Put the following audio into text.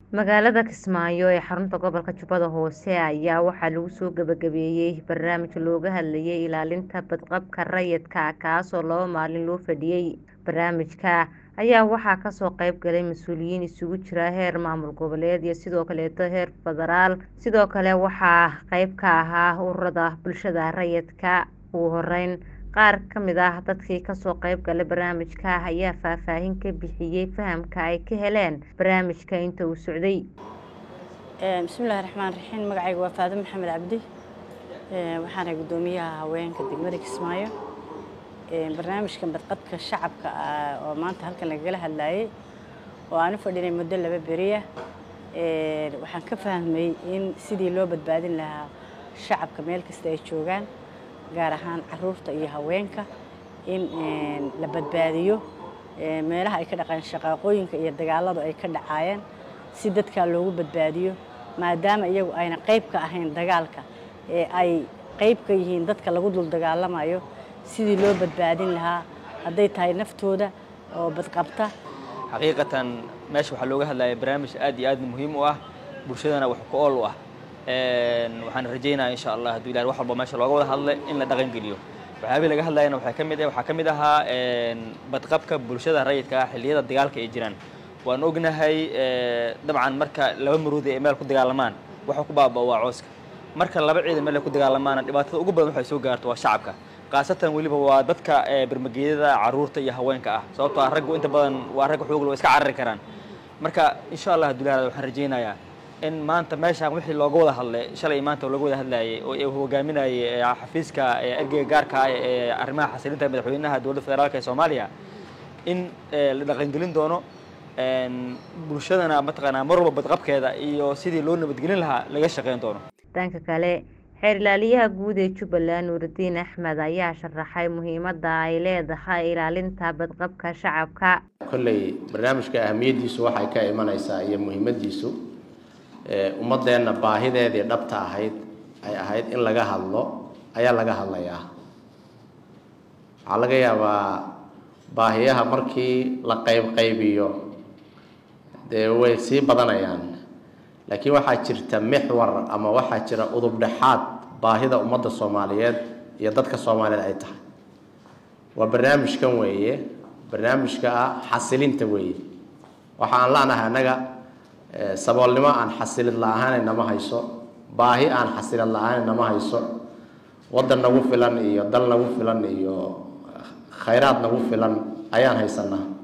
magaalada kismaayo ee xarunta gobolka jubbada hoose ayaa waxaa lagu soo gabagabeeyey barnaamij looga hadlayay ilaalinta badqabka rayidka kaasoo laba maalin loo fadhiyey barnaamijka ayaa waxaa kasoo qayb galay mas-uuliyiin isugu jira heer maamul goboleed iyo sidoo kaleeto heer federaal sidoo kale waxaa qayb ka ahaa ururada bulshada rayidka ugu horeyn qaar kamid ah dadkii kasoo qayb galay barnaamijka ayaa faahfaahin ka bixiyey fahamka ay ka heleen barnaamijka inta uu socday bismillahi raxmaan raxiim magacayga waa faado maxamed cabdi waxaana guddoomiyaha haweenka degmada kismaayo barnaamijkan badqabka shacabka oo maanta halkan lagala hadlayay oo aan u fadhinay muddo laba beriya waxaan ka fahmay in sidii loo badbaadin lahaa shacabka meel kasta ay joogaan gaar ahaan caruurta iyo haweenka in la badbaadiyo meelaha ay ka dhaqaan shaqaaqooyinka iyo dagaaladu ay ka dhacaayeen si dadkaa loogu badbaadiyo maadaama iyagu ayna qayb ka ahayn dagaalka ee ay qayb ka yihiin dadka lagu dul dagaalamayo sidii loo badbaadin lahaa hadday tahay naftooda oo badqabta xaqiiqatan meesha waxaa looga hadlaya barnaamij aad iyo aad muhiim u ah bulshadana wax ku ool u ah waxaan rajaynaya insha allah hadduu ilahay wax walba meesha looga wada hadlay in la dhaqan geliyo waxyaabihi laga hadlayana waxaa ka mid waxaa ka mid ahaa badqabka bulshada rayidka ah xilliyada dagaalka ay jiraan waan ognahay dabcan marka laba maruudi ay meel ku dagaalamaan waxa ku baaba waa cooska marka laba ciidan meel ay ku dagaalamaana dhibaatada ugu badan waxay soo gaarto waa shacabka khaasatan weliba waa dadka bermageedada caruurta iyo haweenka ah sababtoo ah raggu inta badan waa rag xoog loo iska carari karaan marka insha allah hadduu ilahay waxaan rajaynayaa in maanta meeshaan wixii looga wada hadlay shalay maanta looga wada hadlayay oo uu hogaaminayay xafiiska ergeyga gaarka ah ee arrimaha xasilinta madaxweynaha dowladda federaalka ee soomaaliya in la dhaqangelin doono bulshadana mataqaanaa mar walba badqabkeeda iyo sidii loo nabadgelin lahaa laga shaqeyn doono dhanka kale xeer ilaaliyaha guud ee jubbaland nuuridiin axmed ayaa sharaxay muhiimadda ay leedahay ilaalinta badqabka shacabka kolley barnaamijka ahamiyaddiisu waxay ka imanaysaa iyo muhiimaddiisu ummadeenna baahideedii dhabta ahayd ay ahayd in laga hadlo ayaa laga hadlayaa waxaa laga yaabaa baahiyaha markii la qaybqaybiyo dee way sii badanayaan laakiin waxaa jirta mixwar ama waxaa jira udub dhexaad baahida ummadda soomaaliyeed iyo dadka soomaaliyeed ay tahay waa barnaamijkan weeye barnaamijka ah xasilinta weeye waxa aan la-nahay annaga saboolnimo aan xasilid la-ahaana nama hayso baahi aan xasilid la-aana nama hayso waddan nagu filan iyo dal nagu filan iyo khayraad nagu filan ayaan haysanaa